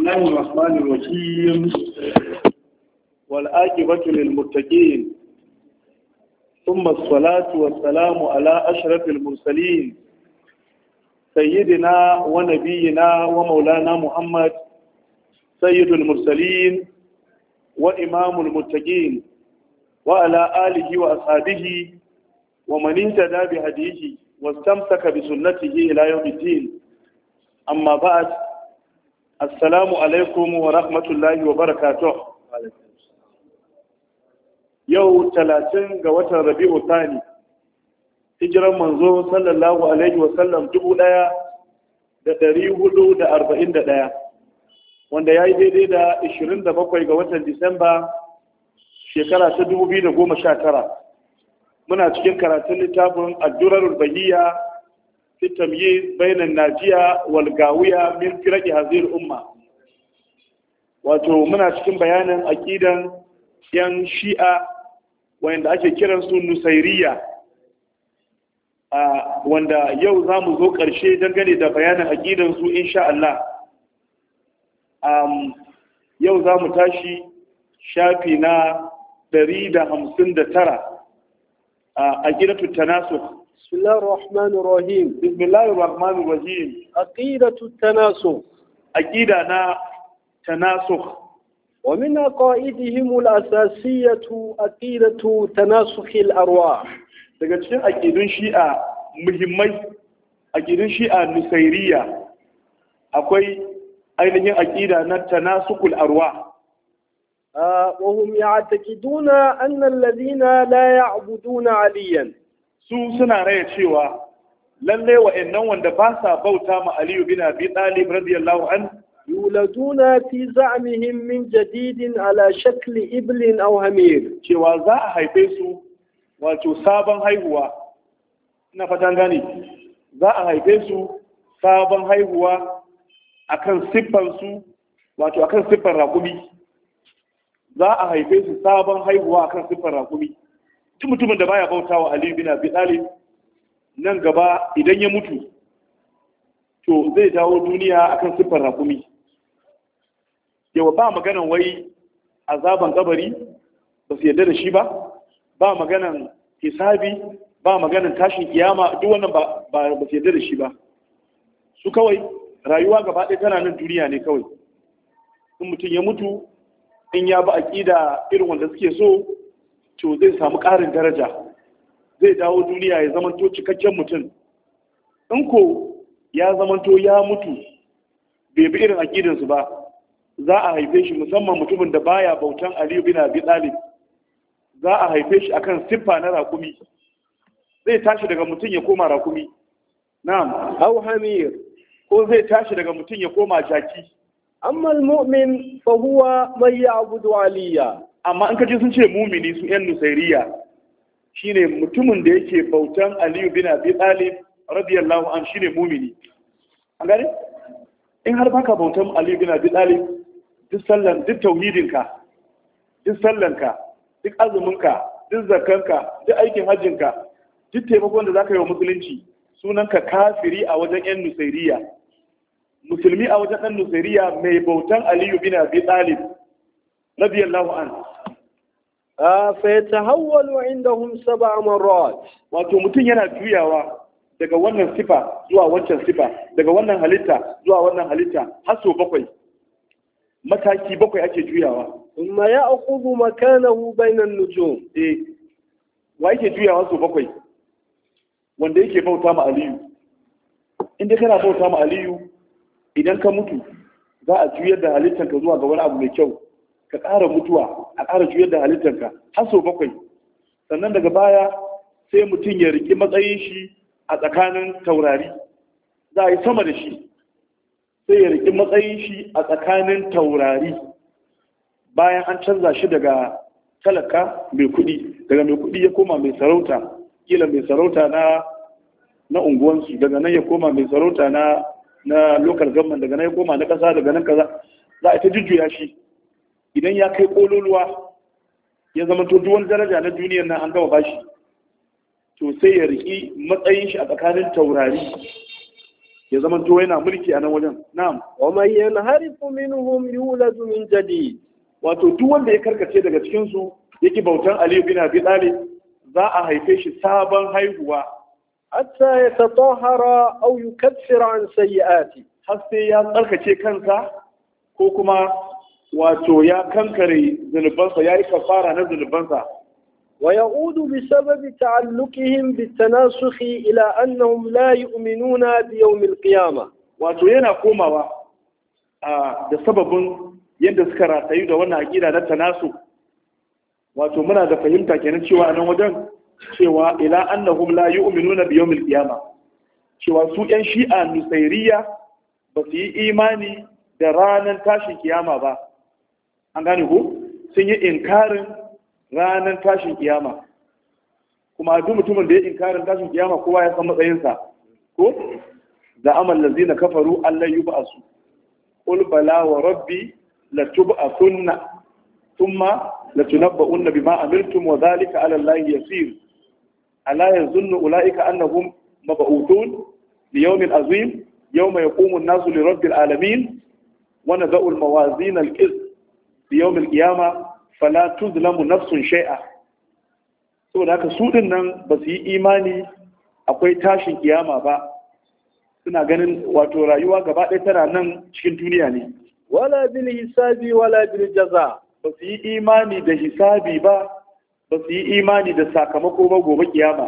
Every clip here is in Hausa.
الله الرحمن الرحيم والآجبة للمتقين ثم الصلاة والسلام على أشرف المرسلين سيدنا ونبينا ومولانا محمد سيد المرسلين وإمام المتقين وعلى آله وأصحابه ومن اهتدى بهديه واستمسك بسنته إلى يوم الدين أما بعد assalamu alaikum wa rahmatullahi wa barakatuh yau talatin ga watan rabi'u thani hijiran manzo sallallahu alaihi wa sallam dubu daya da dari hudu da arba'in da daya wanda ya yi daidai da ishirin da bakwai ga watan disamba shekara ta dubu biyu da goma sha tara muna cikin karatun littafin addurar bahiyya في التمييز بين الناجية والغاوية من فرق هذه الأمة wato muna cikin bayanin aƙidan yan shi'a wanda ake kiran su nusairiya wanda yau za mu zo ƙarshe dangane da bayanin aƙidan su insha Allah yau za mu tashi shafi na 159 a aƙidatu tanasukh بسم الله الرحمن الرحيم بسم الله الرحمن الرحيم عقيدة التناسخ عقيدة نا تناسخ ومن عقائدهم الأساسية عقيدة تناسخ الأرواح daga cikin aƙidun shi'a muhimmai aƙidun shi'a nusairiya akwai ainihin aƙida na tanasukul arwa وهم يعتقدون أن الذين لا يعبدون عليا su suna raya cewa lalle wa'annan wanda ba sa bauta ma Aliyu bin Abi Talib radiyallahu an yuladuna fi za'mihim min jadidin ala shakli iblin aw hamir cewa za a haife su wato sabon haihuwa ina fatan gane za a haife su sabon haihuwa akan siffar su wato akan siffar rakumi za a haife su sabon haihuwa akan siffar rakumi duk mutumin da baya bauta wa Ali bin Abi Talib nan gaba idan ya mutu to zai dawo duniya akan siffar rakumi yawa ba maganan wai azaban kabari ba su yarda da shi ba ba maganan hisabi ba maganan tashin kiyama duk wannan ba ba su yarda da shi ba su kawai rayuwa gaba ɗaya tana nan duniya ne kawai in mutum ya mutu in ya ba aƙida irin wanda suke so to zai samu ƙarin daraja zai dawo duniya ya zamanto cikakken mutum in ko ya zamanto ya mutu bai bi irin aƙidansu ba za a haife shi musamman mutumin da baya bautan aliyu bin abi talib za a haife shi akan siffa na rakumi zai tashi daga mutum ya koma rakumi na'am aw hamir ko zai tashi daga mutum ya koma jaki amma al-mu'min fa huwa man ya'budu aliya amma in kaji sun ce mumini su yan nusairiya shine mutumin da yake bautan aliyu bin abi talib radiyallahu an shine mumini an gane in har baka bautan aliyu bin abi talib duk sallan duk tauhidinka duk sallanka duk azuminka duk zakanka duk aikin hajjinka duk taimakon da zaka yi wa musulunci sunanka kafiri a wajen yan nusairiya musulmi a wajen ɗan nusairiya mai bautan aliyu bin abi talib radiyallahu anhu فيتهول عندهم سبع مرات wato mutum yana juyawa daga wannan sifa zuwa wancan sifa daga wannan halitta zuwa wannan halitta har so bakwai mataki bakwai ake juyawa ثم يأخذ مكانه بين النجوم eh wa yake juyawa so bakwai wanda yake bauta ma aliyu inda kana bauta ma aliyu idan ka mutu za a juyar da halittanka zuwa ga wani abu mai kyau ka ƙara mutuwa a ƙara juyar da halittarka har sau bakwai sannan daga baya sai mutum ya riƙi matsayin shi a tsakanin taurari za a yi sama da shi sai ya riƙi matsayin shi a tsakanin taurari bayan an canza shi daga talaka mai kuɗi daga mai kuɗi ya koma mai sarauta kila mai sarauta na na unguwansu daga nan ya koma mai sarauta na na local government daga nan ya koma na ƙasa daga nan kaza za a ta jujjuya shi idan ya kai kololuwa ya zama to duwan daraja na duniyar nan an gama bashi to sai ya riki matsayin shi a tsakanin taurari ya zama to yana mulki a nan wajen na'am ومن ينهرف منهم يولد من جديد wato duk wanda ya karkace daga cikin su yake bautan Ali bin Abi Talib za a haife shi sabon haihuwa حتى يتطهر أو يكفر عن سيئاته har sai ya tsarkace kansa ko kuma wato ya kankare zunubansa ya yi kafara na zunubansa ويعود بسبب تعلقهم بالتناسخ إلى أنهم لا يؤمنون بيوم القيامة wato yana komawa a da sababin yadda suka ratayu da wannan aƙida na tanasu wato muna da fahimta kenan cewa a nan wajen cewa ila annahum la yu'minuna bi yawmil qiyamah cewa su yan shi'a nusairiya ba su yi imani da ranar tashin kiyama ba an gane ko sun yi inkarin ranar tashin kiyama kuma duk mutumin da ya inkarin tashin kiyama kowa ya san matsayinsa ko da amal lazina kafaru Allah yub'asu qul bala wa rabbi latub'athunna thumma latunabba'unna bima amiltum wa dhalika 'ala Allah yasir ala yazunnu ulaika annahum mab'uthun li yawmin azim yawma yaqumu an-nasu li rabbil alamin wa nadha'u al-mawazin al-qist li yawm al-qiyamah fala tuzlamu nafsun shay'a saboda haka su din nan ba su yi imani akwai tashin kiyama ba suna ganin wato rayuwa gaba ɗaya tana nan cikin duniya ne ولا بالحساب ولا بالجزاء ba su yi imani da hisabi ba ba su yi imani da sakamako ba gobe kiyama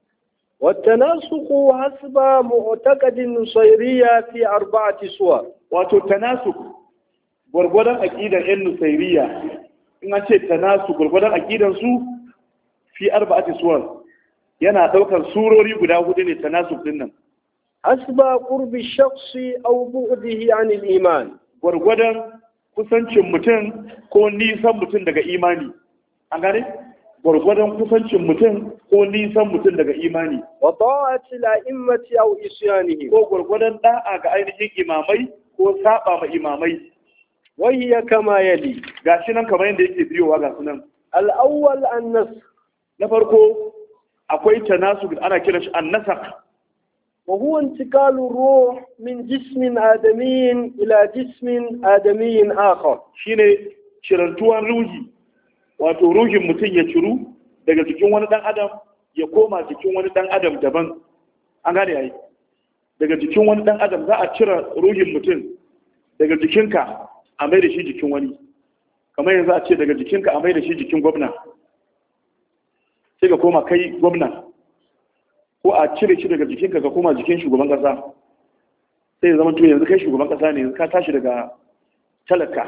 والتناسق حسب معتقد النصيرية في أربعة صور wato tanasuk gwargwadon aƙidan yan nusairiya in an ce tanasuk gwargwadon aƙidan su fi arba'ati suwar yana ɗaukar surori guda hudu ne tanasuk din nan حسب قرب الشخص أو بعده عن الإيمان gwargwadon kusancin mutum ko nisan mutum daga imani an gane gwargwadon kusancin mutum ko nisan mutum daga imani وطاعة الأئمة أو إصيانهم ko gwargwadon da'a ga ainihin imamai ko saba ma imamai وهي كما يلي gashi nan kamar yadda yake biyowa ga sunan الأول النسخ na farko akwai tanasu ana kiran shi annasak وهو انتقال الروح من جسم آدمي إلى جسم آدمي آخر shine cirantuwan ruhi wato ruhin mutum ya ciru daga jikin wani dan adam ya koma jikin wani dan adam daban an gane yayi daga jikin wani dan adam za a cire ruhin mutum daga jikinka a mai da shi jikin wani kamar yanzu a ce daga jikinka a mai da shi jikin gwamna sai ka koma kai gwamna ko a cire shi daga jikinka ka koma jikin shugaban kasa sai ya zama to yanzu kai shugaban kasa ne yanzu ka tashi daga talaka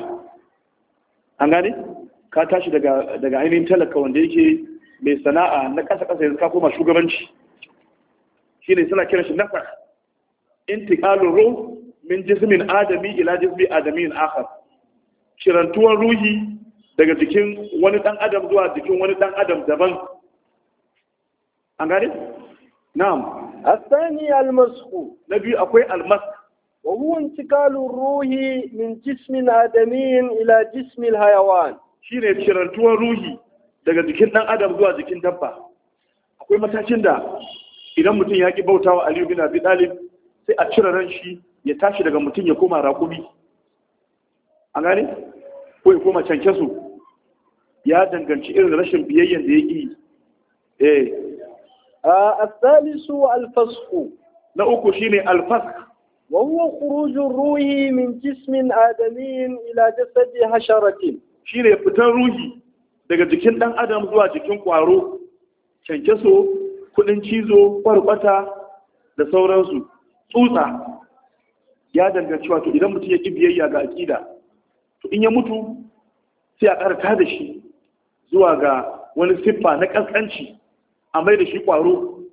an gane ka tashi daga daga ainihin talaka wanda yake mai sana'a na kasa kasa yanzu ka koma shugabanci shine suna kiran shi nafar intiqalu ruh min jismin adami ila jismi adamin akhar kirantuwan ruhi daga jikin wani dan adam zuwa jikin wani dan adam daban an gane na'am الثاني المسخ na biyu akwai almas وهو انتقال الروح من جسم آدمي إلى جسم الحيوان shine kirantuwan ruhi daga jikin dan adam zuwa jikin dabba akwai matakin da idan mutum ya ki bautawa Aliyu bin Abi Talib sai a cire ran shi ya tashi daga mutum ya koma raƙumi an gane ko ya koma cankesu ya danganci irin rashin biyayyen da ya ƙi eh آه الثالث الفسخ na uku shine alfask وهو خروج الروح من جسم آدمي إلى جسد حشرة shine fitar ruhi daga jikin dan adam zuwa jikin kwaro cankeso kudin cizo kwarkwata da sauransu tsutsa ya danganci wato idan mutum ya ƙi biyayya ga aƙida to in ya mutu sai a ƙarta da shi zuwa ga wani siffa na ƙasƙanci a mai da shi ƙwaro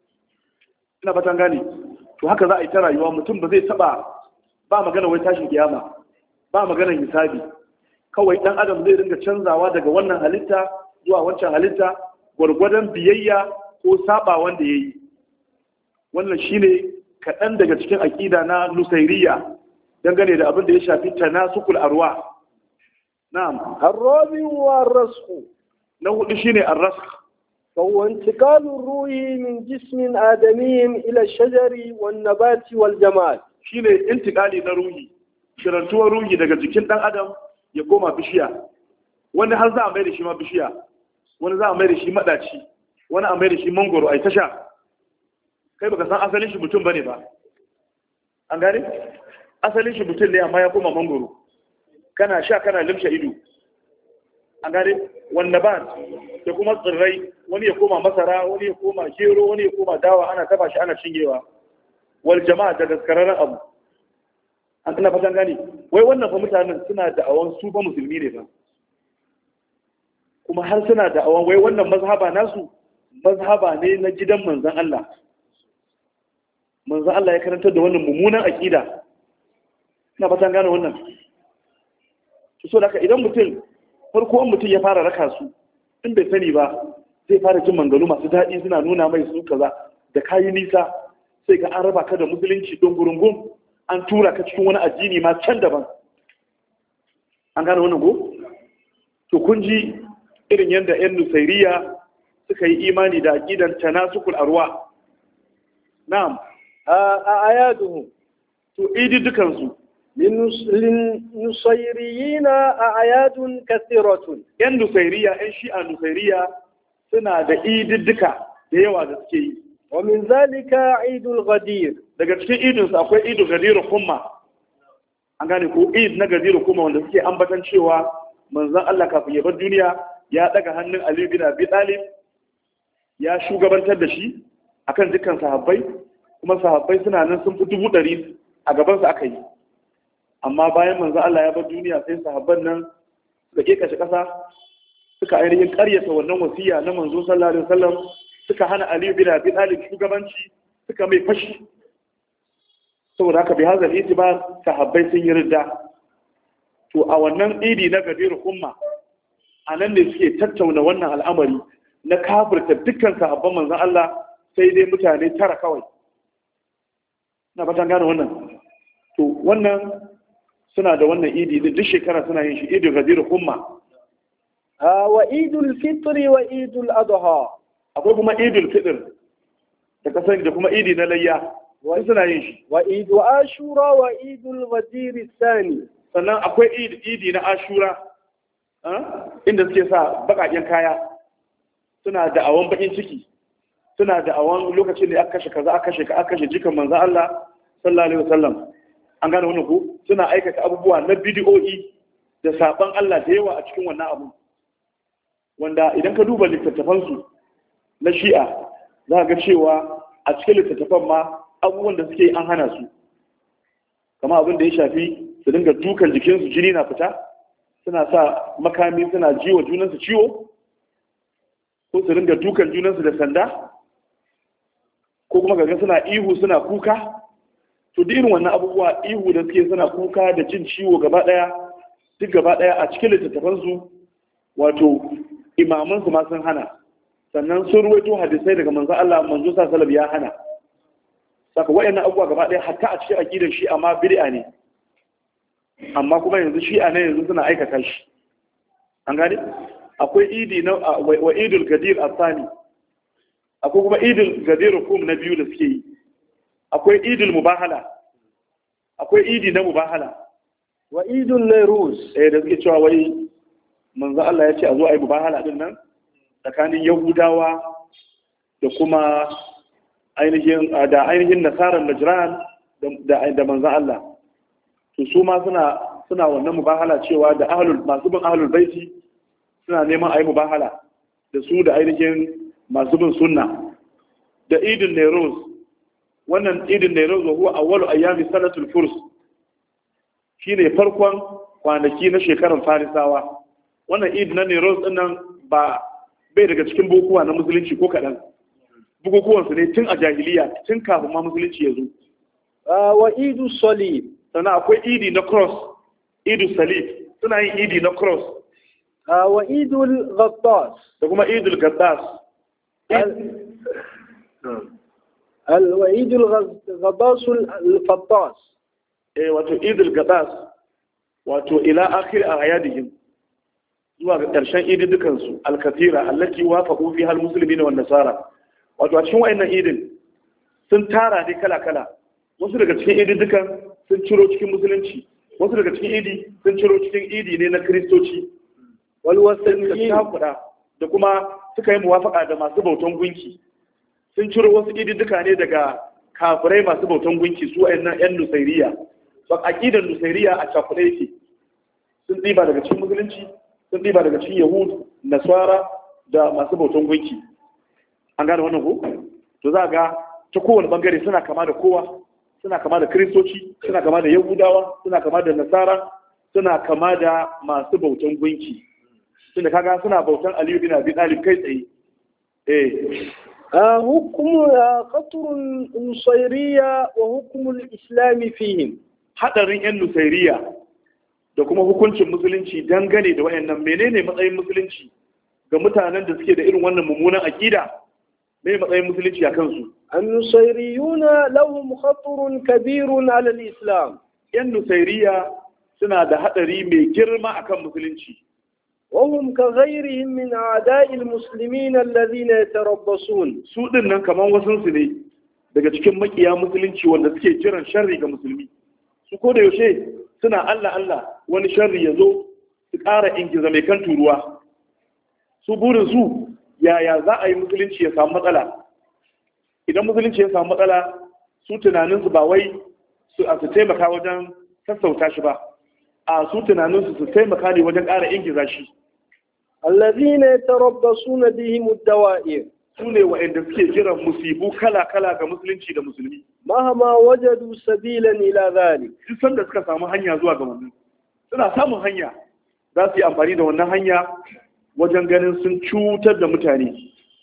ina fatan gane to haka za a yi ta rayuwa mutum ba zai taɓa ba magana wai tashin kiyama ba maganar hisabi kawai ɗan adam zai ringa canzawa daga wannan halitta zuwa wancan halitta gwargwadon biyayya ko saba wanda ya yi wannan shine kaɗan daga cikin aƙida na nusairiya dangane da abin da ya shafi tanasukul arwa na'am الرابع والرسخ na hudu shine ar-rasakh فهو انتقال الروح من جسم آدمي إلى الشجر والنبات والجمال shine intikali na ruhi shirantuwar ruhi daga jikin dan adam ya koma bishiya wani har za a mai da shi ma bishiya wani za a mai da shi madaci wani a mai da shi mangoro ai tasha kai baka san asalin shi mutum bane ba an gane asalin shi mutum ne amma ya koma mangoro kana sha kana limshe ido an gane wanda ba da kuma tsirrai wani ya koma masara wani ya koma gero wani ya koma dawa ana taba shi ana cinyewa wal jama'a da daskararren abu an tana fatan gani wai wannan fa mutanen suna da awon su ba musulmi ne ba kuma har suna da awon wai wannan mazhaba nasu mazhaba ne na gidan manzon Allah manzon Allah ya karanta da wannan mummunan aqida ina fatan gane wannan to so da idan mutum farko mutum ya fara raka su in bai sani ba zai fara jin mangalu masu daɗi suna nuna mai su kaza da kayi nisa sai ga an raba ka da musulunci don gurungun an tura ka cikin wani addini ma can daban an gane wannan go to kun ji irin yadda yan nusairiya suka yi imani da aqidan tanasukul arwa na'am a ayaduhu to idi dukansu للنصيريين أعياد كثيرة yan nusairiya yan shi'a nusairiya suna da ididdika da yawa da suke yi ومن ذلك عيد الغدير daga cikin idinsu akwai idu gadiru kuma an gane ko id na gadiru kuma wanda suke ambatan cewa manzon Allah kafin ya bar duniya ya daga hannun Ali bin Abi Talib ya shugabantar da shi akan dukkan sahabbai kuma sahabbai suna nan sun fi dubu ɗari a gabansa aka yi amma bayan manzo Allah ya bar duniya sai sahabban nan suka ke kashe kasa suka ainihin karyata wannan wasiya na manzo sallallahu alaihi wasallam suka hana Ali bin Abi Talib shugabanci suka mai fashi saboda haka bi hazal itibar sahabbai sun yi ridda to a wannan idi na gadir umma a nan ne suke tattauna wannan al'amari na kafirta dukkan sahabban manzon Allah sai dai mutane tara kawai na fatan gane wannan to wannan suna da wannan idi da duk shekara suna yin shi idul gadir umma wa idul fitri wa idul adha akwai kuma idul fitr da kasan da kuma idi na layya wani suna yin shi wa idu ashura wa idul ghadir thani sannan akwai idi idi na ashura inda suke sa bakaken kaya suna da awon bakin ciki suna da awon lokacin da aka kashe kaza aka kashe ka aka kashe jikan manzo Allah sallallahu alaihi wasallam an gane wannan ko suna aikata abubuwa na bidiyoyi da saban Allah da yawa a cikin wannan abu wanda idan ka duba littattafansu na shi'a za ga cewa a cikin littattafan ma abubuwan da suke an hana su kama abin da ya shafi su dinga dukan jikinsu jini na fita suna sa makami suna jiwa junansu ciwo ko su dinga dukan junansu da sanda ko kuma gaga suna ihu suna kuka to duk irin wannan abubuwa ihu da suke suna kuka da jin ciwo gaba daya duk gaba daya a cikin littattafansu wato imamansu ma sun hana sannan sun ruwaito hadisai daga manzo Allah manzo sallallahu ya hana saka wayannan abubuwa gaba daya hatta a cikin aqidar shi amma bid'a ne amma kuma yanzu shi'a ne yanzu suna aikata shi an gane akwai idi na wa idul gadir asani akwai kuma idul gadir kum na biyu da suke yi akwai idul mubahala akwai idi na mubahala wa idul nairus eh da suke cewa wai manzo Allah ya ce a zo a yi mubahala din nan tsakanin yahudawa da kuma ainihin da ainihin nasarar najran da da manzo Allah to su ma suna suna wannan mubahala cewa da ahlul masu bin ahlul baiti suna neman a yi mubahala da su da ainihin masu bin sunna da idin Nairoz wannan idin Nairoz wa huwa awwalu ayyami sanatul furs shine farkon kwanaki na shekarar farisawa wannan idin na Nairoz din nan ba bai daga cikin bukukuwa na musulunci ko kaɗan bukukuwan su ne tun a jahiliya tun kafin ma musulunci ya zo wa idu salib sannan akwai idi na cross idu salib suna yin idi na cross wa idul ghattas da kuma idul gaddas al wa idul ghattas al fattas eh wato idul gaddas wato ila akhir ayadihim zuwa ga ƙarshen ididdukan su al-kathira allati wafaqu fiha al-muslimina wan nasara wato a cikin wayannan idin sun tara ne kala kala wasu daga cikin ididdukan sun ciro cikin musulunci wasu daga cikin idi sun ciro cikin idi ne na kristoci wal sun wasaniyin kuɗa da kuma suka yi muwafaka da masu bautan gunki sun ciro wasu ididduka ne daga kafirai masu bautan gunki su wayannan yan nusairiya ba aqidar nusairiya a cakuɗe yake sun ɗiba daga cikin musulunci sun ɗiba daga cikin yahud nasara da masu bautan gunki an gane wannan ko to za ga ta kowane bangare suna kama da kowa suna kama da kristoci suna kama da yahudawa suna kama da nasara suna kama da masu bautan gunki tunda kaga suna bautan aliyu bin abi talib kai tsaye eh حكم قطر النصيرية وحكم الإسلام فيهم hadarin yan nusairiya da kuma hukuncin musulunci dangane da wayannan menene matsayin musulunci ga mutanen da suke da irin wannan mummunan akida me matsayin musulunci a kansu النصيريون لهم خطر كبير على الإسلام yan nusairiya suna da hadari mai girma akan musulunci وهم كغيرهم من أعداء المسلمين الذين يتربصون su din nan kaman wasunsu ne daga cikin makiya musulunci wanda suke jiran sharri ga musulmi su ko da yaushe suna Allah Allah wani sharri ya zo su ƙara ingiza mai kan turuwa su burin su yaya za a yi musulunci ya samu matsala idan musulunci ya samu matsala su tunaninsu ba wai su a su taimaka wajen sassauta shi ba a su tunaninsu su taimaka ne wajen ƙara ingiza shi الذين يتربصون بهم الدوائر su ne wa'anda suke jiran musibu kala-kala ga musulunci da musulmi مهما وجدوا سبيلا إلى ذلك duk sanda suka samu hanya zuwa ga wannan suna samun hanya za su yi amfani da wannan hanya wajen ganin sun cutar da mutane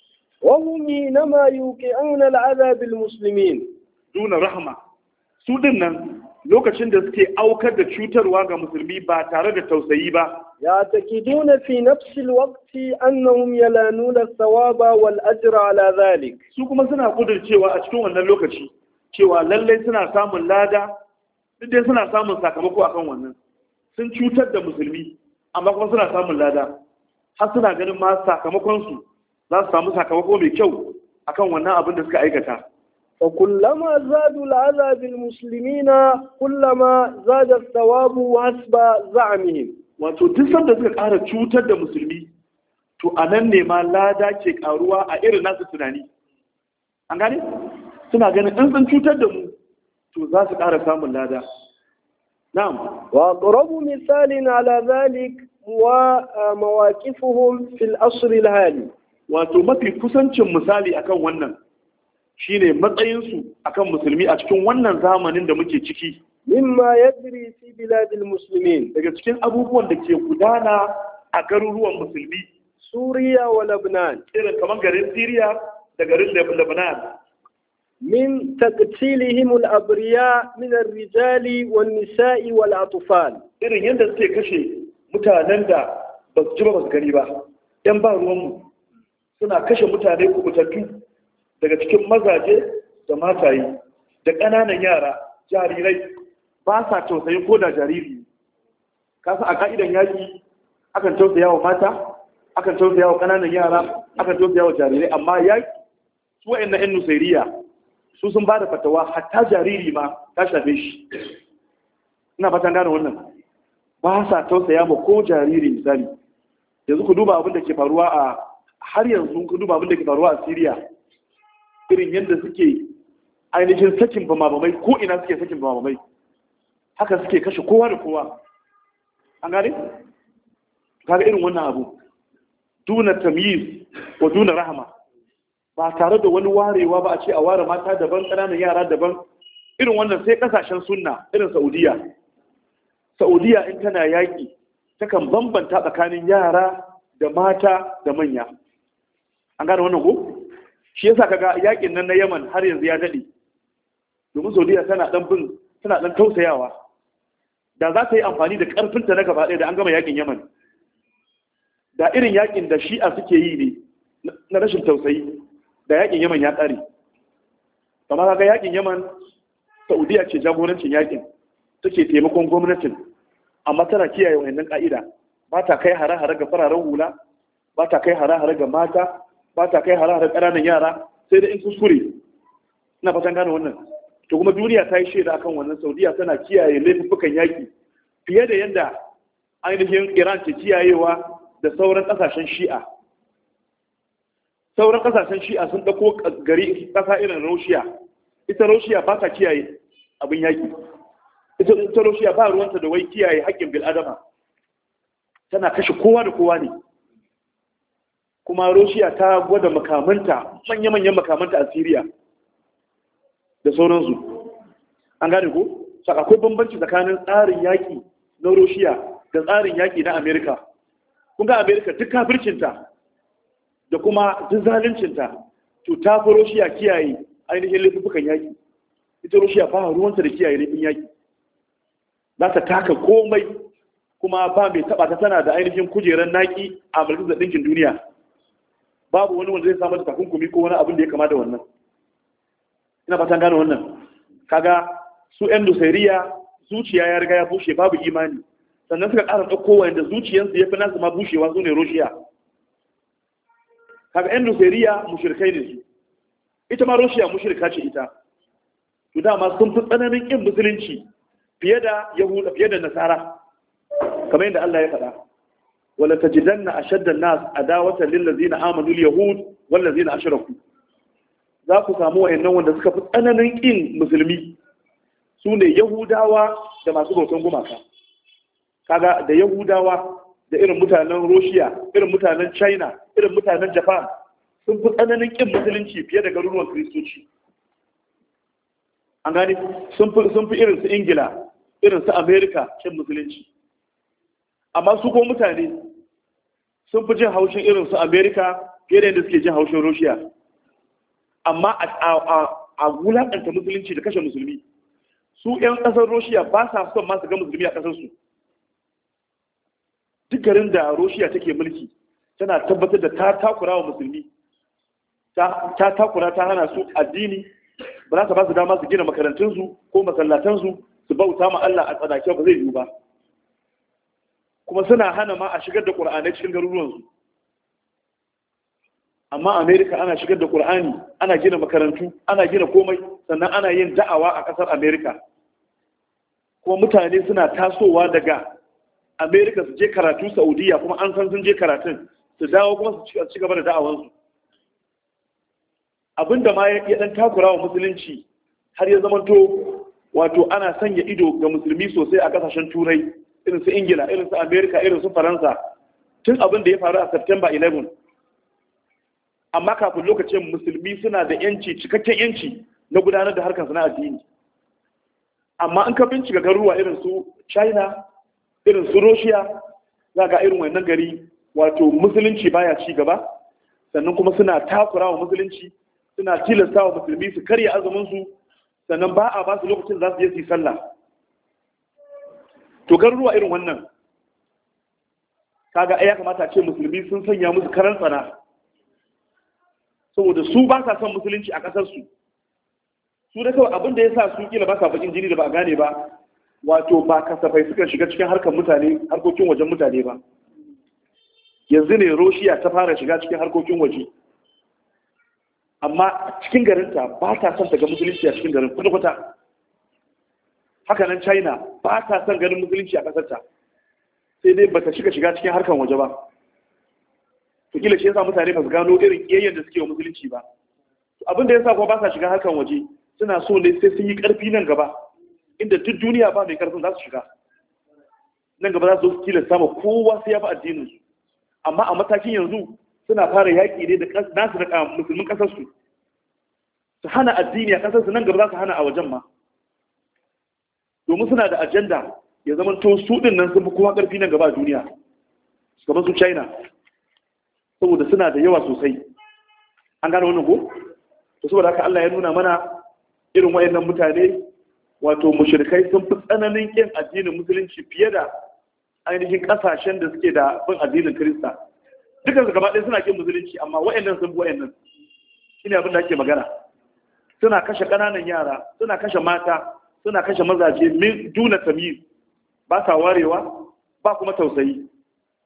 وهم حينما يوقعون العذاب بالمسلمين duna rahama su din nan lokacin da suke aukar da cutarwa ga musulmi ba tare da tausayi ba يعتقدون في نفس الوقت أنهم ينالون الثواب والأجر على ذلك su kuma suna cewa a cikin wannan lokaci cewa lallai suna samun lada duk dai suna samun sakamako akan wannan sun cutar da musulmi amma kuma suna samun lada har suna ganin ma sakamakonsu za su samu sakamako mai kyau akan wannan abin da suka aikata وكلما زادوا العذاب بالمسلمين كلما زاد الثواب حسب زعمهم wato duk sanda suka ƙara cutar da musulmi to a nan ne ma lada ke ƙaruwa a irin nasu tunani an gane suna ganin in sun cutar da mu to za su ƙara samun lada na'am وأقرب مثال على ذلك ومواقفهم في الأصر الحالي wato mafi kusancin misali akan wannan shine matsayinsu akan musulmi a cikin wannan zamanin da muke ciki مما يجري في بلاد المسلمين daga cikin abubuwan da ke gudana a garuruwan musulmi سوريا ولبنان irin kamar garin Syria da garin Leb- Lebanon من تقتيلهم الأبرياء من الرجال والنساء والأطفال irin yadda suke kashe mutanen da ba su ji ba ba su gani ba ‘yan ba ruwanmu suna kashe mutane kubutattu daga cikin mazaje da mataye da ƙananan yara jarirai ba sa tausayin ko da jariri kasa a ka'idan yaƙi akan tausaya wa mata akan tausaya wa ƙananan yara akan tausaya wa jarirai amma yaƙi su wa'in na ‘yan nusairiya su sun ba da fatawa hatta jariri ma ta shafe shi ina fatan gane wannan ba sa tausaya ma ko jariri misali yanzu ku duba abin da ke faruwa a har yanzu ku duba abin da ke faruwa a Syria irin yadda suke ainihin sakin bamabamai ko ina suke sakin bamabamai haka suke kashe kowa da kowa an gane kaga irin wannan abu duna tamyiz wa duna rahama ba tare da wani warewa ba a ce a ware mata daban ƙananan yara daban irin wannan sai kasashen sunna irin Saudiya Saudiya in tana yaƙi takan bambanta tsakanin yara da mata da manya an gane wannan ko shi yasa kaga yaƙin nan na Yaman har yanzu ya dade domin Saudiya tana dan bin tana dan tausayawa da za ta yi amfani da ƙarfinta na gaba ɗaya da an gama yaƙin Yaman da irin yaƙin da Shi'a suke yi ne na rashin tausayi da yaƙin Yaman ya ƙare kamar kaga yaƙin Yaman Saudiya ce jagorancin yaƙin take taimakon gwamnatin amma tana kiyaye wannan ka'ida ba ta kai hare-hare ga fararen hula ba ta kai hare-hare ga mata ba ta kai hare-hare ƙananan yara sai da in kuskure ina fatan gane wannan to kuma duniya ta yi shaida akan wannan saudiya tana kiyaye laifukan yaƙi fiye da yadda ainihin iran ke kiyayewa da sauran ƙasashen shi'a sauran ƙasashen shi'a sun ɗauko gari ƙasa irin roshiya ita roshiya ba ta kiyaye abin yaƙi ita roshiya ba ruwanta da wai kiyaye haƙƙin bil'adama tana kashe kowa da kowa ne kuma roshiya ta gwada makamanta manya-manyan makamanta a siriya da sauransu an gane ko akwai bambanci tsakanin tsarin yaƙi na roshiya da tsarin yaƙi na amerika kun ga amerika duk kafircinta da kuma duk zaluncinta to ta fi roshiya kiyaye ainihin laifukan yaƙi ita roshiya ba ruwanta da kiyaye laifin yaƙi za ta taka komai kuma ba mai taɓa ta tana da ainihin kujerar naƙi a majalisar ɗinkin duniya babu wani wanda zai samu da takunkumi ko wani abin da ya kama da wannan ina fatan gane wannan kaga su yan dusairiya zuciya ya riga ya bushe babu imani sannan suka ƙara ɗauko wanda zuciyarsu ya fi nasu ma bushewa su ne roshiya kaga yan dusairiya mushirkai ne su ita ma roshiya mushirka ce ita to dama sun fi tsananin ƙin musulunci fiye da yahuda fiye da nasara kamar yadda Allah ya faɗa wala tajidanna ashadda an-nas adawatan lil ladzina amanu al-yahud wal ladzina ashraku za ku samu wayannan wanda suka fi tsananin kin musulmi su ne yahudawa da masu bautan gumaka kaga da yahudawa da irin mutanen Russia irin mutanen China irin mutanen Japan sun fi tsananin kin musulunci fiye da garuruwan kristoci an gani sun fi irin su Ingila irin su America kin musulunci amma su ko mutane sun fi jin haushin irin su amerika fiye da yadda suke jin haushin russia amma a wulaƙanta musulunci da kashe musulmi su 'yan ƙasar russia ba sa son masu ga musulmi a ƙasarsu duk garin da russia take mulki tana tabbatar da ta takura wa musulmi ta takura ta hana su addini ba za ta ba su dama su gina makarantunsu ko masallatansu su bauta ma Allah a tsanake ba zai yiwu ba kuma suna hana ma a shigar da ƙur'anai cikin garuruwansu amma amerika ana shigar da ƙur'ani ana gina makarantu ana gina komai sannan ana yin da'awa a ƙasar amerika kuma mutane suna tasowa daga amerika su je karatu saudiya kuma an san sun je karatun su dawo kuma su ci gaba da da'awansu abinda ma ya dan takura wa musulunci har ya zamanto wato ana sanya ido ga musulmi sosai a kasashen turai irin su ingila irin su amerika irin su faransa tun abin da ya faru a september 11 amma kafin lokacin musulmi suna da yanci cikakken yanci na gudanar da harkar na addini amma in ka bincika garuruwa irin su china irin su russia za ga irin wannan gari wato musulunci baya ci gaba sannan kuma suna takura wa musulunci suna tilasta wa musulmi su karya azumin su sannan ba a ba su lokacin za su je su yi sallah to garuruwa irin wannan kaga ya kamata a ce musulmi sun sanya musu karan tsana saboda su ba sa son musulunci a kasar su su da kawai abin da ya sa su kila ba sa bakin jini da ba a gane ba wato ba kasafai suka shiga cikin harkar mutane harkokin wajen mutane ba yanzu ne roshiya ta fara shiga cikin harkokin waje amma cikin garinta ba ta son daga musulunci a cikin garin kwata-kwata haka nan china ba ta son ganin musulunci a ƙasarta sai dai ba ta shiga shiga cikin harkar waje ba to kila shi yasa mutane ba su gano irin ƙiyayyen da suke wa musulunci ba abin da yasa kuma ba sa shiga harkar waje suna so ne sai sun yi ƙarfi nan gaba inda duk duniya ba mai ƙarfin za su shiga nan gaba za su kila sama kowa sai ya bi addinin su amma a matakin yanzu suna fara yaƙi ne da nasu da musulmin ƙasarsu su hana addini a ƙasarsu nan gaba za su hana a wajen ma domin suna da ajanda ya zama to su ɗin nan sun fi kowa ƙarfi nan gaba a duniya kamar su china saboda suna da yawa sosai an gane wannan ko to saboda haka Allah ya nuna mana irin wayannan mutane wato mushrikai sun fi tsananin kin addinin musulunci fiye da ainihin kasashen da suke da bin addinin Kirista dukan su gaba ɗaya suna kin musulunci amma wayannan sun bi wayannan shine abin da ake magana suna kashe ƙananan yara suna kashe mata suna kashe mazaje min duna tamyiz ba sa warewa ba kuma tausayi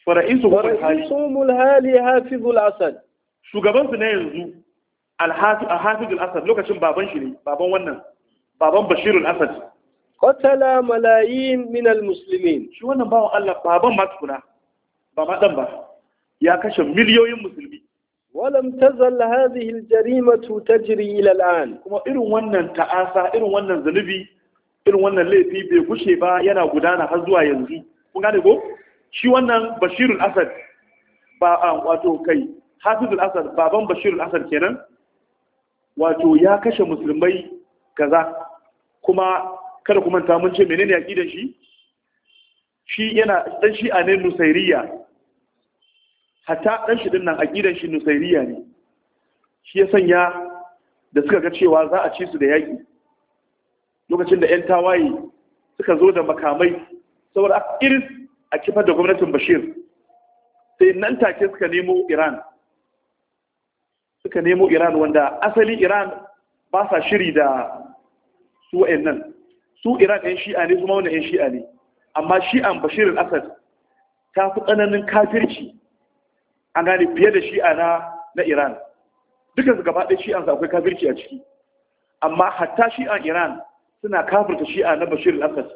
fara'isu hali ورئيسهم الهالي حافظ الأسد shugabansu na yanzu al-hafiz al-asad lokacin baban shi ne baban wannan baban bashir al-asad قتل ملايين من المسلمين shi wannan bawan Allah baban ma tukuna ba ma dan ba ya kashe miliyoyin musulmi ولم تزل هذه الجريمة تجري إلى الآن kuma irin wannan ta'asa irin wannan zunubi irin wannan laifi bai gushe ba yana gudana har zuwa yanzu kun gane ko shi wannan bashirul asad ba a wato kai hafizul asad baban bashirul asad kenan wato ya kashe musulmai kaza kuma kada kuma ta mun ce menene aqidan shi shi yana dan shi'a ne nusairiya hatta dan shi din nan aqidan shi nusairiya ne shi ya sanya da suka ga cewa za a ci su da yaki lokacin da 'yan tawaye suka zo da makamai saboda a iris a kifar da gwamnatin bashir sai nan take suka nemo iran suka nemo iran wanda asali iran ba sa shiri da su nan su iran 'yan shi'a ne kuma wani 'yan shi'a ne amma shi'an bashirin asad ta fi tsananin kafirci an gane fiye da shi'a na na iran dukansu gaba ɗaya shi'ansu akwai kafirci a ciki amma hatta shi'an iran suna kafirta shi'a na bashir al-assad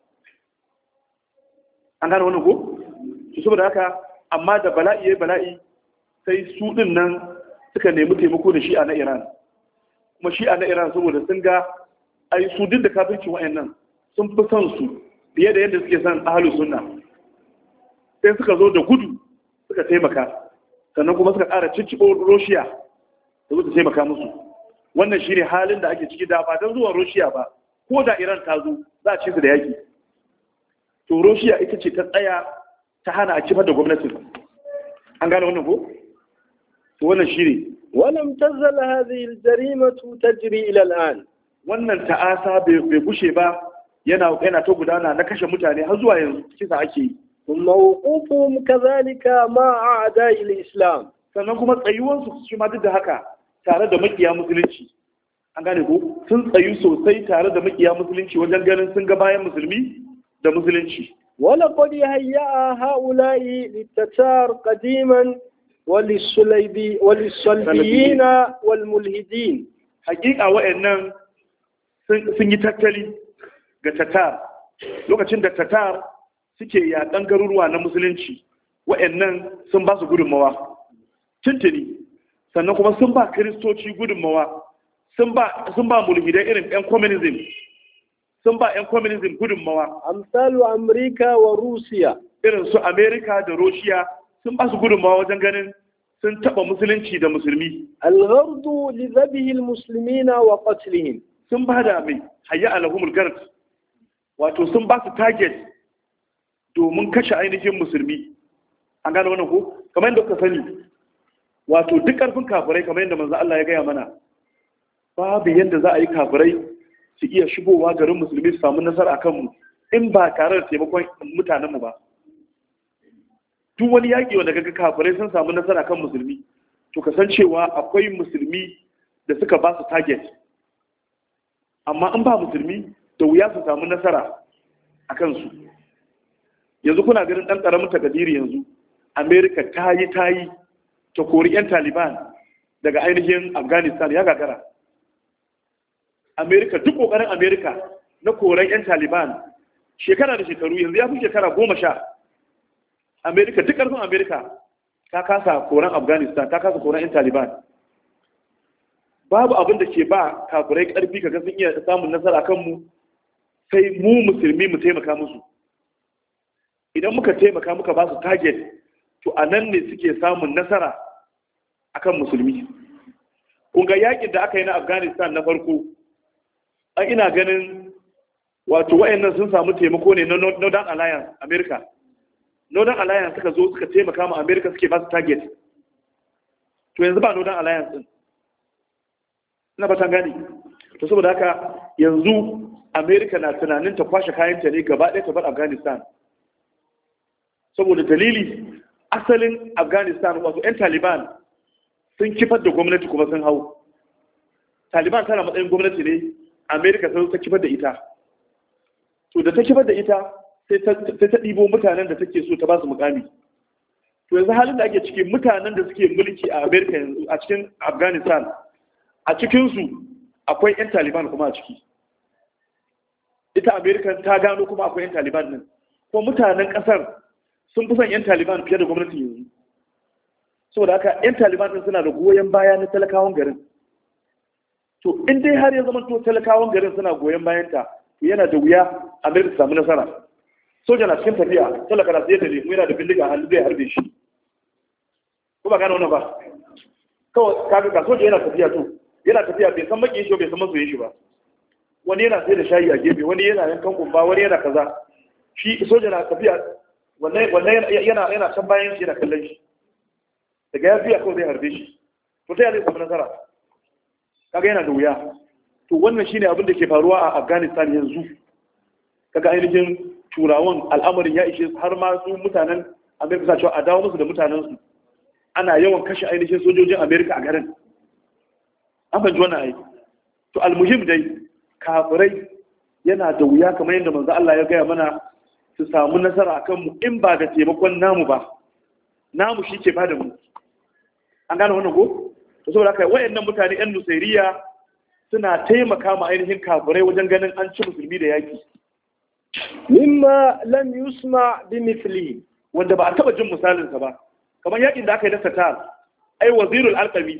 an gane wannan ko su saboda haka amma da bala'i ya bala'i sai su din nan suka nemi taimako da shi'a na iran kuma shi'a na iran saboda sun ga ai su duk da kafircin wayannan sun fi son su fiye da yadda suke son ahlus sunna sai suka zo da gudu suka taimaka sannan kuma suka ƙara cicciɓo roshiya da su taimaka musu wannan shine halin da ake ciki da ba don zuwa roshiya ba ko da iran ta zo za a ci su da yaki to roshiya ita ce ta tsaya ta hana a kifar da gwamnatin an gane wannan ko to wannan shine ولم تزل هذه الجريمة تجري إلى الآن wannan ta'asa bai gushe ba yana yana ta gudana na kashe mutane har zuwa yanzu kisa ake yi ثم وقوفهم كذلك مع أعداء الإسلام sannan kuma tsayuwansu shi ma duk da haka tare da makiya musulunci an gane ko sun tsayu sosai tare da makiya musulunci wajen ganin sun ga bayan musulmi da musulunci ولقد هيأ هؤلاء للتتار قديما وللسليبي وللصليبيين والملحدين hakika wa'annan sun yi tattali ga tatar lokacin da tatar suke yaƙan garuruwa na musulunci wa'annan sun ba su gudunmawa tuntuni sannan kuma sun ba kiristoci gudunmawa sun ba mulhidai irin 'yan communism sun ba 'yan communism gudunmawa أمثال أمريكا وروسيا irin su amerika da roshiya sun ba su gudunmawa wajen ganin sun taɓa musulunci da musulmi الغرض لذبه المسلمين وقتلهم sun ba da mai hayya alahumul gard wato sun ba su target domin kashe ainihin musulmi an gane wannan ko kamar yadda kuka sani wato duk ƙarfin kafirai kamar yadda manzo Allah ya gaya mana babu yadda za a yi kafirai su iya shigowa garin musulmi su samu nasara a kanmu in ba tare da taimakon mutanenmu ba duk wani yaƙi wanda kaga kafirai sun samu nasara kan musulmi to kasancewa akwai musulmi da suka ba su target amma in ba musulmi da wuya su samu nasara a kansu yanzu kuna ganin ɗan ƙaramin takadiri yanzu amerika ta yi ta yi ta kori 'yan taliban daga ainihin afghanistan ya gagara amerika duk ƙoƙarin amerika na koren 'yan taliban shekara da shekaru yanzu ya fi shekara goma sha amerika duk ƙarfin amerika ta kasa koren afghanistan ta kasa koren 'yan taliban babu abin da ke ba kafirai ƙarfi kaga sun iya samun nasara kanmu sai mu musulmi mu taimaka musu idan muka taimaka muka ba su target to a nan ne suke samun nasara akan musulmi kun ga yakin da aka yi na afghanistan na farko an ina ganin wato wayannan sun samu taimako ne na northern alliance america northern alliance suka zo suka taimaka ma america suke ba su target to yanzu ba northern alliance din ina ba gani to saboda haka yanzu america na tunanin ta kwashe kayanta ne gaba ɗaya ta bar afghanistan saboda dalili asalin afghanistan wato 'yan taliban sun kifar da gwamnati kuma sun hau taliban tana matsayin gwamnati ne america sun ta kifar da ita to da ta kifar da ita sai ta ɗibo mutanen da take so ta ba su mukami to yanzu halin da ake ciki mutanen da suke mulki a america yanzu a cikin afghanistan a cikinsu akwai 'yan taliban kuma a ciki ita america ta gano kuma akwai 'yan taliban nan kuma mutanen kasar sun fi son 'yan taliban fiye da gwamnatin yanzu saboda haka 'yan taliban din suna da goyon baya na talakawan garin to in dai har ya zama to talakawan garin suna goyon bayanta to yana da wuya america su samu nasara soja na cikin tafiya talaka na tsaye da lemu yana da bindiga hannu zai harbe shi ko ba gane wannan ba kawai kaga ga soja yana tafiya to yana tafiya bai san makin shi bai san masoyin shi ba wani yana sai da shayi a gefe wani yana yankan kumba wani yana kaza shi soja na tafiya wannan yana yana can bayan shi yana kallon shi daga ya biya kawai zai harbe shi to ta zai samu nasara kaga yana da wuya to wannan shine abin da ke faruwa a Afghanistan yanzu kaga ainihin turawan al'amarin ya ishe har ma su mutanen Amerika cewa a dawo musu da mutanen su ana yawan kashe ainihin sojojin Amerika a garin an fahimci wannan ai to almuhim dai kafirai yana da wuya kamar yadda manzo Allah ya gaya mana su samu nasara akan mu in ba da taimakon namu ba namu shi ke bada mu an gane wannan ko to saboda haka wayannan mutane yan nusairiya suna taimaka ma ainihin kafirai wajen ganin an ci musulmi da yaki mimma lam yusma bi mithli wanda ba a taba jin misalin sa ba kamar yakin da aka yi da Satar ai wazirul alqami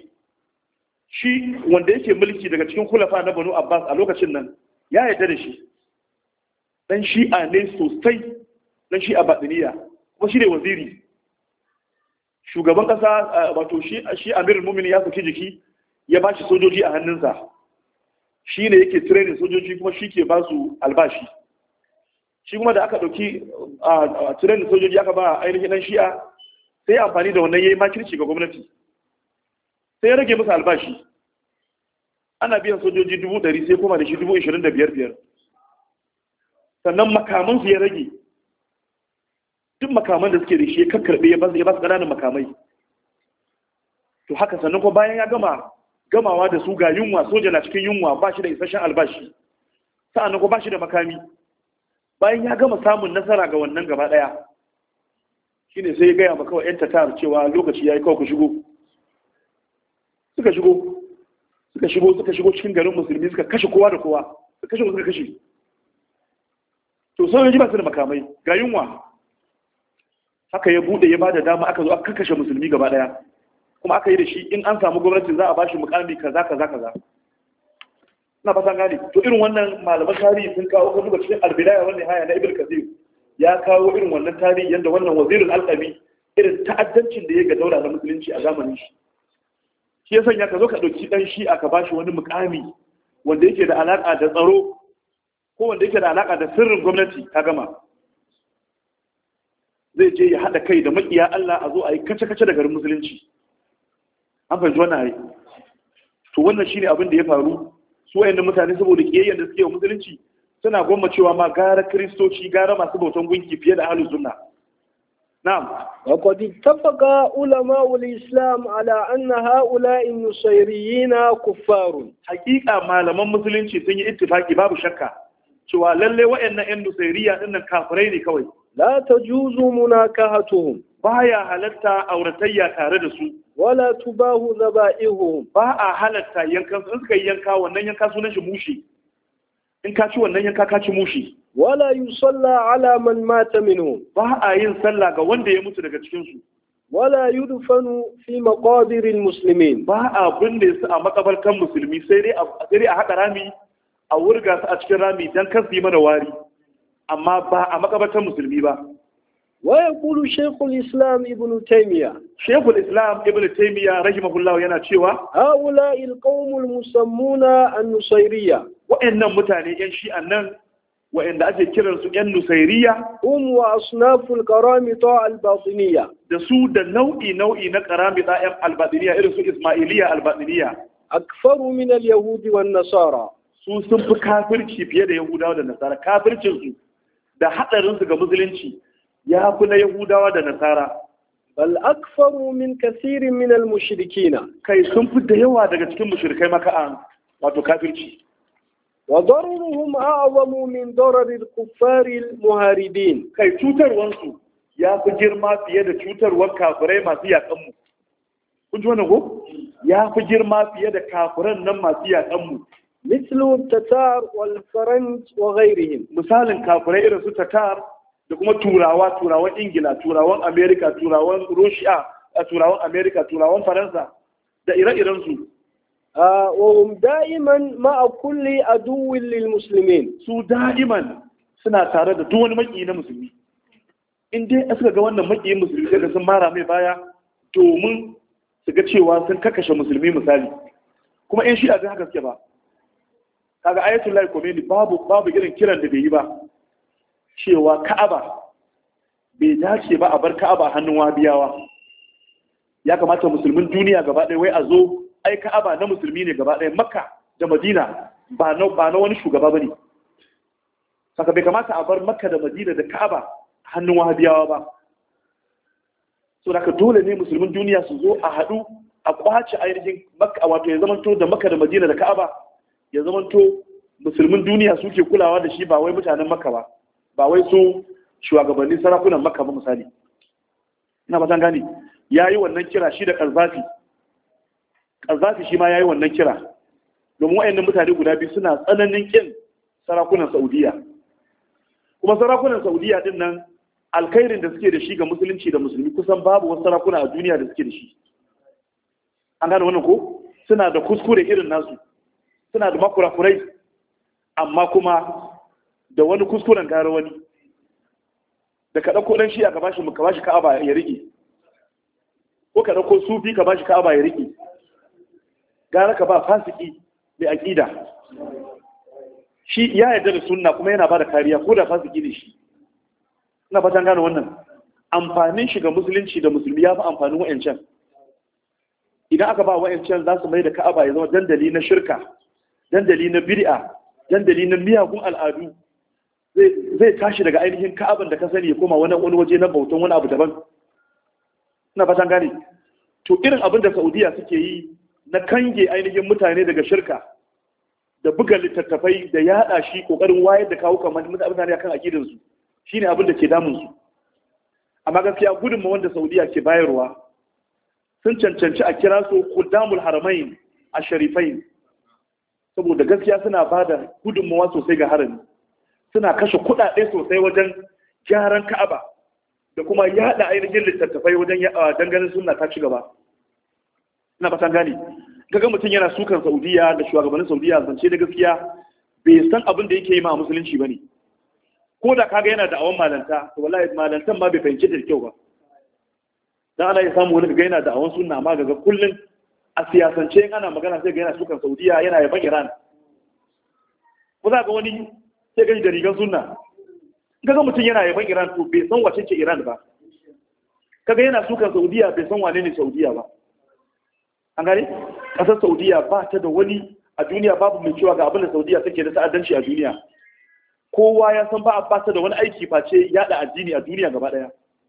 shi wanda yake mulki daga cikin khulafa na Banu Abbas a lokacin nan ya yarda da shi dan shi'a ne sosai dan shi'a batiniya kuma shi ne waziri shugaban kasa wato shi shi amirul mu'minin ya saki jiki ya bashi sojoji a hannunsa shi ne yake training sojoji kuma shi ke ba su albashi shi kuma da aka ɗauki a training sojoji aka ba ainihin ɗan shi'a sai amfani da wannan ya yi makirci ga gwamnati sai ya rage musu albashi ana biyan sojoji dubu ɗari sai kuma da shi dubu ishirin da biyar biyar sannan makamansu ya rage duk makaman da suke da shi ya kakkarɓe ya ba su ƙananan makamai to haka sannan kuma bayan ya gama gamawa da su ga yunwa soja na cikin yunwa ba shi da isasshen albashi sa'annan kuma ba shi da makami bayan ya gama samun nasara ga wannan gaba ɗaya shine sai ya gaya ma kawai yan tatar cewa lokaci ya yi kawai ku shigo suka shigo suka shigo suka shigo cikin garin musulmi suka kashe kowa da kowa suka kashe suka kashe to sojoji ba su da makamai ga yunwa haka ya bude ya bada dama aka zo aka kashe musulmi gaba daya kuma aka yi da shi in an samu gwamnati za a ba shi mukami kaza kaza kaza na fasa gane to irin wannan malaman tarihi sun kawo kan duba cikin albidaya wannan haya na ibn kasir ya kawo irin wannan tarihi yanda wannan wazirin alqami irin ta'addancin da ya ga daula na musulunci a zamanin shi shi ya sanya ka zo ka dauki dan shi aka bashi wani mukami wanda yake da alaka da tsaro ko wanda yake da alaka da sirrin gwamnati ka gama zai je ya haɗa kai da maƙiya Allah a zo a yi kace-kace da garin musulunci an fahimci wannan hari to wannan shine abin da ya faru su wayannan mutane saboda kiyayyar da suke wa musulunci suna gwamma cewa ma gara kristoci gara masu bautan gunki fiye da ahlus sunna na'am وقد اتفق علماء الإسلام على أن هؤلاء النصيريين كفار hakika malaman musulunci sun yi ittifaki babu shakka cewa lalle wayannan yan nusairiya dinnan kafirai ne kawai لا تجوز مناكهتهم baya halatta auratayya tare da su ولا تباه ذبائحهم ba a halatta yankan in suka yi yanka wannan yanka sunan shi mushi in ka ci wannan yanka ka ci mushi ولا يصلى على من مات منهم ba a yin sallah ga wanda ya mutu daga cikin su ولا يدفن في مقابر المسلمين ba a binne su a makabartan musulmi sai dai a sai dai a haɗa rami a wurga su a cikin rami dan kar su yi mana wari amma ba a makabartan musulmi ba ويقول شيخ الإسلام ابن تيمية shekul islam ibn taymiya rahimahullah yana cewa هؤلاء القوم المسمون النصيرية wa'annan mutane yan shi'an nan wa'anda ake kiransu yan nusairiya هم وأصناف القرامطة الباطنية da su da nau'i nau'i na karami ɗayan albadiniya irin su ismailiya albadiniya أكثر من اليهود والنصارى su sun fi kafirci fiye da yahudawa da nasara kafircinsu da haɗarinsu ga musulunci ya fi na yahudawa da nasara بل أكثر من كثير من المشركين kai sun fi da yawa daga cikin mushrikai maka'an wato kafirci وضررهم أعظم من ضرر الكفار المهاردين kai cutarwansu ya fi girma fiye da cutarwar kafirai masu yaƙanmu kun ji wannan ko ya fi girma fiye da kafiran nan masu yaƙanmu مثل التتار والفرنج وغيرهم misalin kafirai irin su tatar da kuma turawa turawan ingila turawan amerika turawan russia a turawan amerika turawan faransa da ire-iren su آه وهم دائما مع كل عدو للمسلمين su da'iman suna tare da duk wani maki na musulmi in dai suka ga wannan makiyin musulmi sai da sun mara mai baya domin su ga cewa sun kakashe musulmi misali kuma in shi a zai haka suke ba kaga ayatul lahi komeni babu babu irin kiran da bai yi ba cewa ka'aba bai dace ba a bar ka'aba hannun wabiyawa ya kamata musulmin duniya gaba ɗaya wai a zo ai ka'aba na musulmi ne gaba ɗaya makka da madina ba na ba na wani shugaba bane saka bai kamata a bar makka da madina da ka'aba hannun wahabiyawa ba so da dole ne musulmin duniya su zo a haɗu a kwace ainihin makka wato ya zamanto da makka da madina da ka'aba ya zamanto musulmin duniya suke kulawa da shi ba wai mutanen makka ba ba wai su shugabannin sarakunan makka ba misali ina ba gani ya yi wannan kira shi da ƙarzafi ƙarzafi shi ma ya yi wannan kira domin wa'annan mutane guda biyu suna tsananin ƙin sarakunan saudiya kuma sarakunan saudiya din nan alkhairin da suke da shi ga musulunci da musulmi kusan babu wasu sarakuna a duniya da suke da shi an gane wannan ko suna da kuskure irin nasu suna da makurakurai amma kuma da wani kuskuren gara wani da ka ɗauko ɗan shi a ka bashi ka bashi ka'aba ya riƙe ko ka ɗauko sufi ka bashi ka'aba ya riƙe gara ka ba fasiki mai aƙida shi ya yarda da sunna kuma yana ba da kariya ko da fasiki ne shi ina fatan gane wannan amfanin shiga musulunci da musulmi ya fi amfanin wa'ancan idan aka ba wa'ancan za su mai da ka'aba ya zama dandali na shirka dandali na bid'a dandali na miyagun al'adu zai tashi daga ainihin ka'aban da ka sani ya koma wani wani waje na bautan wani abu daban ina fatan gane to irin abin da saudiya suke yi na kange ainihin mutane daga shirka da buga littattafai da yada shi kokarin wayar da kawo kamar mutane akan akidin su shine abin da ke damun su amma gaskiya gudunma wanda saudiya ke bayarwa sun cancanci a kira su kudamul haramain a sharifain saboda gaskiya suna ba da gudunmawa sosai ga harami suna kashe kuɗaɗe sosai wajen gyaran ka'aba da kuma yada ainihin littattafai wajen dangane suna ta ci gaba ina fatan gane kaga mutum yana sukan saudiya da shugabannin saudiya zance da gaskiya bai san abin da yake yi ma a musulunci ba ne ko da kaga yana da awon malanta to wallahi malantan ma bai fahimci da kyau ba dan ana ya samu wani kaga yana da awon sunna amma kaga kullun a siyasance in ana magana sai ga yana sukan saudiya yana yaban iran ko za ga wani sai gani da rigar sunna kaga mutum yana yaban iran to bai san wace ce iran ba kaga yana sukan saudiya bai san wane ne saudiya ba an gane kasar saudiya ba ta da wani a duniya babu mai cewa ga abin da saudiya take da ta'addanci a duniya kowa ya san ba a ba ta da wani aiki face yada addini a duniya gaba daya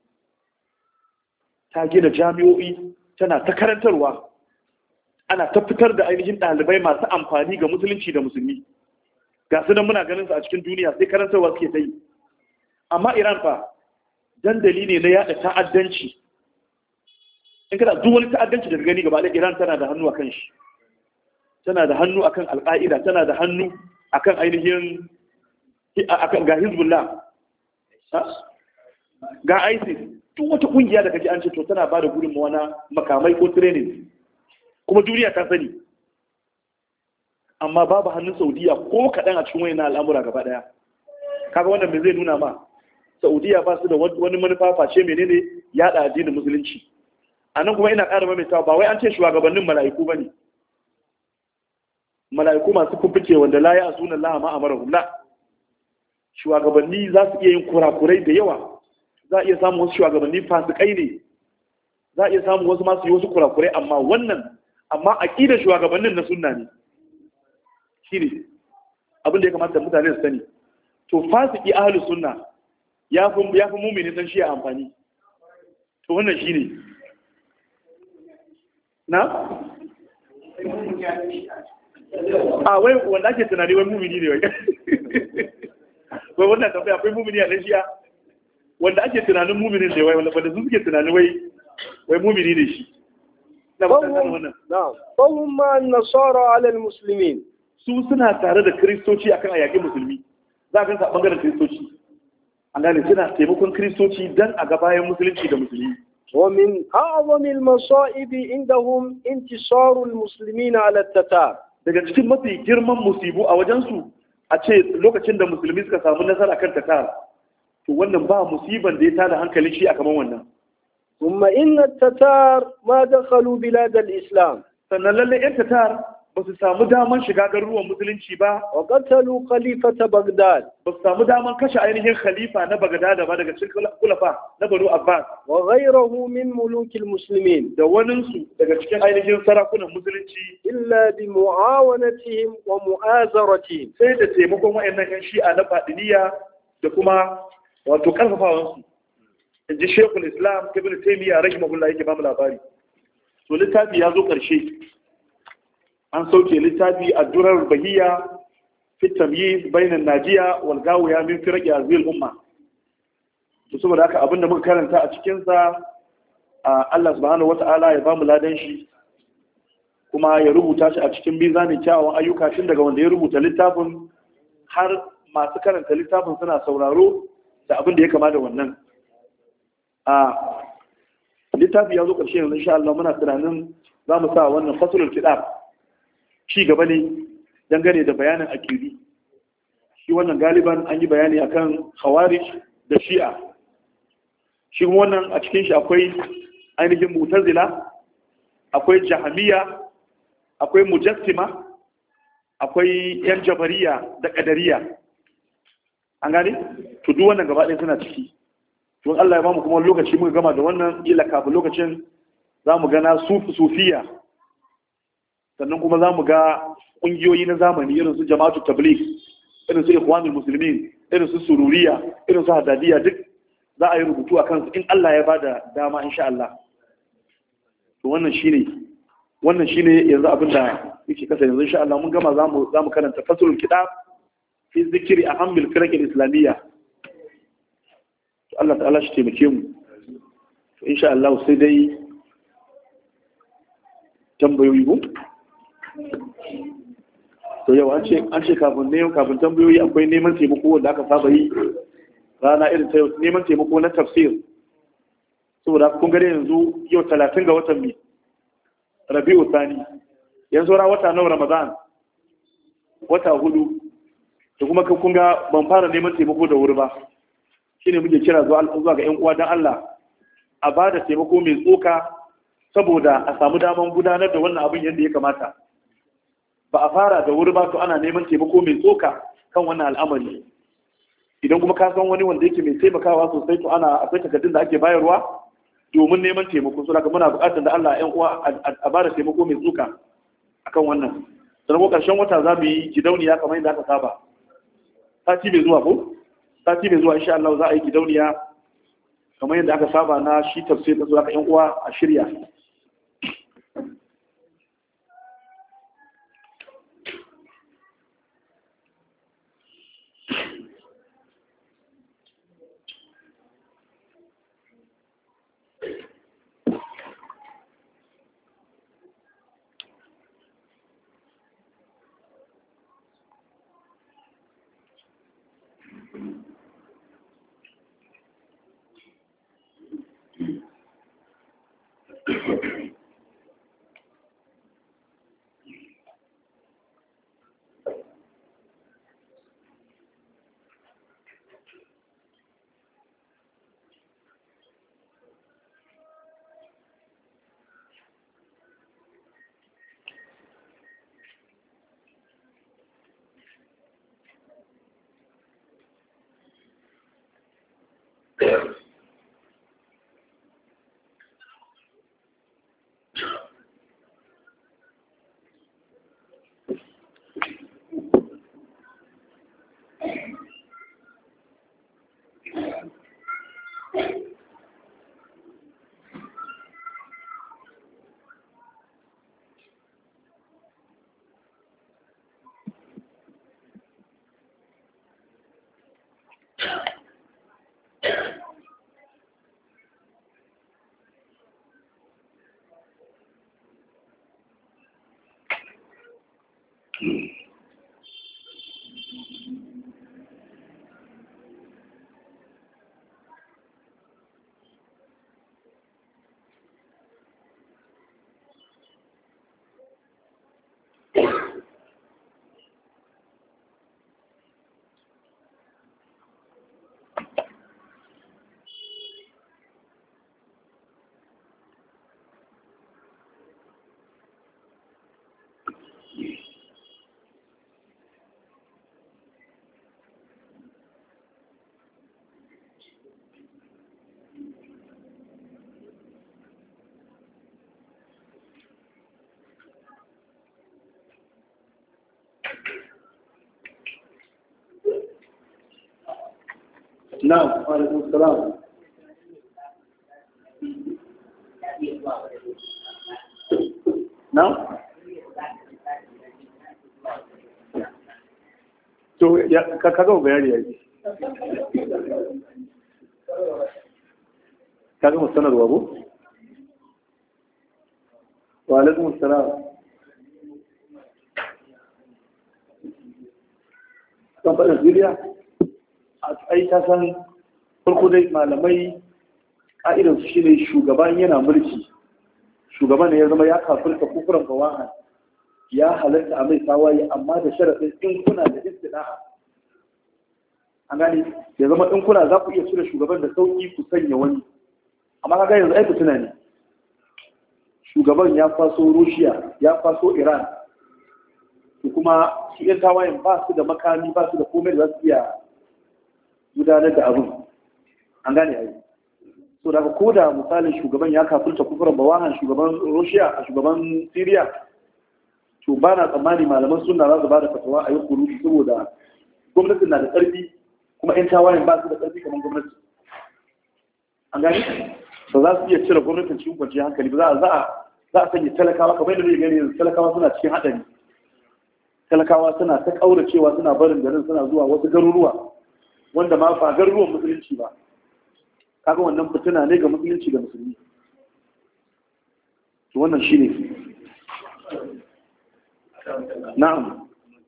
ta gina jami'o'i tana ta karantarwa ana ta fitar da ainihin ɗalibai masu amfani ga musulunci da musulmi ga su nan muna ganin su a cikin duniya sai karantarwa suke ta yi amma iran fa dandali ne na yada ta'addanci in kada duk wani ta'addanci da gani gaba Iran tana da hannu akan shi tana da hannu akan al-Qaida tana da hannu akan ainihin akan ga Hezbollah ga ISIS duk wata kungiya da kaji an ce to tana ba da gudunmawa na makamai ko training kuma duniya ta sani amma babu hannun Saudiya ko kaɗan a cikin wayan al'amura gaba ɗaya kaga wannan me zai nuna ma Saudiya ba su da wani manufa face menene yaɗa addinin musulunci a nan kuma ina ƙara maimaitawa ba wai an ce shugabannin mala'iku ba ne mala'iku masu kumfice wanda la ya sunan laha ma amara hula shugabanni za su iya yin kurakurai da yawa za a iya samun wasu shugabanni fasikai ne za a iya samun wasu masu yi wasu kurakurai amma wannan amma aƙidar shugabannin na sunna ne shi ne abin da ya kamata mutane su sani to fasiki ahlus sunna ya fi ya fi mumini dan shi amfani to wannan shi ne na? a wai wanda ake tunani wai mumini ne wai wai wannan tafiya akwai mumini a ɗanshiya wanda ake tunanin muminin da wai wanda su suke tunanin wai wai mumini ne shi na ba فهم wannan نعم فهم مع النصارى على المسلمين su suna tare da kristoci akan a yaƙi musulmi za a gansa a ɓangaren kristoci an gane suna taimakon kristoci dan a ga bayan musulunci da musulmi ومن أعظم المصائب عندهم انتصار المسلمين على التتار daga cikin mafi girman musibu a wajensu a ce lokacin da musulmi suka samu nasara kan tatar to wannan ba musiban da ya tada hankalin shi a kaman wannan ثم إن التتار ما دخلوا بلاد الإسلام sannan lalle yan tatar ba su samu daman shiga garuruwan musulunci ba وقتلوا خليفة بغداد ba su samu daman kashe ainihin khalifa na bagadada ba daga cikin kulafa na banu abbas وغيره من ملوك المسلمين da waninsu daga cikin ainihin sarakunan musulunci إلا بمعاونتهم ومؤازرتهم sai da taimakon wayannan yan shi'a na fadiliya da kuma wato karfafawansu in ji shekul islam ibn taymiya rahimahullah yake bamu labari to littafi ya zo karshe an sauke littafi a durar bahiya fi tamyiz bainan najiya wal gawiya min firqi azil umma to saboda haka abinda muka karanta a cikin sa Allah subhanahu wata'ala ya bamu ladan shi kuma ya rubuta shi a cikin mizanin kyawawan ayyuka tun daga wanda ya rubuta littafin har masu karanta littafin suna sauraro da abin da ya kama da wannan a littafi ya zo ƙarshe yanzu insha Allah muna tunanin za mu sa wannan fasulul kitab ci gaba ne dangane da bayanin akiri shi wannan galiban an yi bayani akan khawarij da shi'a shi kuma wannan a cikin shi akwai ainihin mutazila akwai jahamiya akwai mujassima akwai yan jabariya da kadariya an gane to duk wannan gaba ɗaya suna ciki to Allah ya bamu kuma lokaci muka gama da wannan ila kafin lokacin za mu gana sufi sufiya sannan kuma za mu ga ƙungiyoyi na zamani irin su jama'atu tabligh irin su ikhwanul muslimin irin su sururiya irin su hadadiya duk za a yi rubutu a kansu in Allah ya bada dama insha Allah to wannan shine wannan shine yanzu abin da yake kasa yanzu insha Allah mun gama zamu zamu karanta faslul kitab fi zikri ahammil firaq islamiyya to Allah ta'ala shi taimake mu to insha Allah sai dai tambayoyi ko to yau an ce an ce kafin ne kafin tambayoyi akwai neman taimako wanda aka saba yi rana irin ta yau neman taimako na tafsir saboda kun gare yanzu yau talatin ga watan mai rabi'u sani yanzu ra wata nawa ramadan wata hudu da kuma kun ga ban fara neman taimako da wuri ba shine muke kira zuwa zuwa ga yan uwa dan Allah a ba da taimako mai tsoka saboda a samu daman gudanar da wannan abin yadda ya kamata ba a fara da wuri ba to ana neman taimako mai tsoka kan wannan al'amari idan kuma ka san wani wanda yake mai taimakawa sosai to ana akwai takardun da ake bayarwa domin neman taimako so daga muna buƙatar da Allah ƴan uwa a bada taimako mai tsuka akan wannan sannan ko ƙarshen wata za mu yi gidauniya kamar yadda aka saba sati mai zuwa ko sati mai zuwa insha Allah za a yi gidauniya kamar yadda aka saba na shi tafsir da zuwa ka ƴan uwa a shirya na'am wa alaikum salam na'am to ya ka kaga bayani yayi kaga musanarwa ko wa alaikum salam kan faɗin zuriya ai ta san farko dai malamai ƙa'idansu shi ne shugaban yana mulki shugaban ne ya zama ya kafirka kufuran bawahan ya halatta a mai tawaye amma da sharaɗin in kuna da istida'a an gane ya zama in kuna za ku iya cire shugaban da sauƙi ku sanya wani amma kaga yanzu ai fitina ne shugaban ya faso rushiya ya faso iran to kuma shi yan tawayen ba su da makami ba su da komai da za su iya gudanar da abin an gane ai so daga ko da misalin shugaban ya kafirta kufuran bawahan shugaban russia a shugaban syria to ba na tsammani malaman suna za su ba da fatawa a yi kurutu saboda gwamnatin na da ƙarfi kuma 'yan tawayen ba su da ƙarfi kamar gwamnati an gani ba za su iya cire gwamnatin cikin kwanciyar hankali ba za a za a sanya talakawa kamar yadda zai gani yanzu talakawa suna cikin haɗari talakawa suna ta ƙauracewa suna barin garin suna zuwa wasu garuruwa wanda ma ba garuruwan musulunci ba kaga wannan fitina ne ga musulunci da musulmi to wannan shine na'am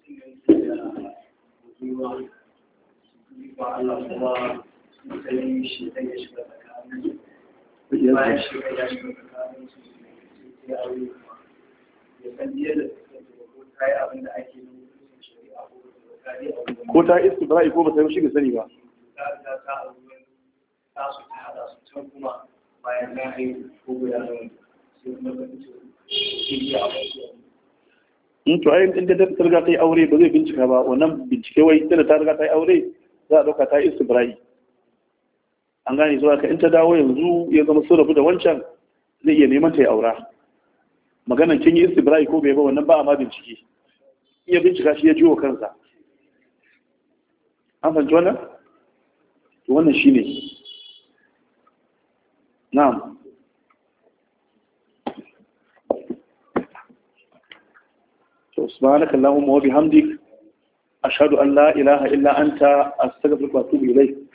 ko ta istibra'i ko ba ta yi shi ga sani ba bayan na haihu ko guda nan sai kuma in to ai inda ta riga ta yi aure ba zai bincika ba wannan bincike wai tana ta riga ta yi aure za a dauka ta yi istibra'i an gane zuwa ka in ta dawo yanzu ya zama sun rabu da wancan zai iya neman ta yi aura maganan kin yi istibra'i ko bai ba wannan ba a ma bincike iya bincika shi ya jiwo kansa an fahimci wannan to wannan shine na'am سبحانك اللهم وبحمدك أشهد أن لا إله إلا أنت أستغفرك وأتوب إليك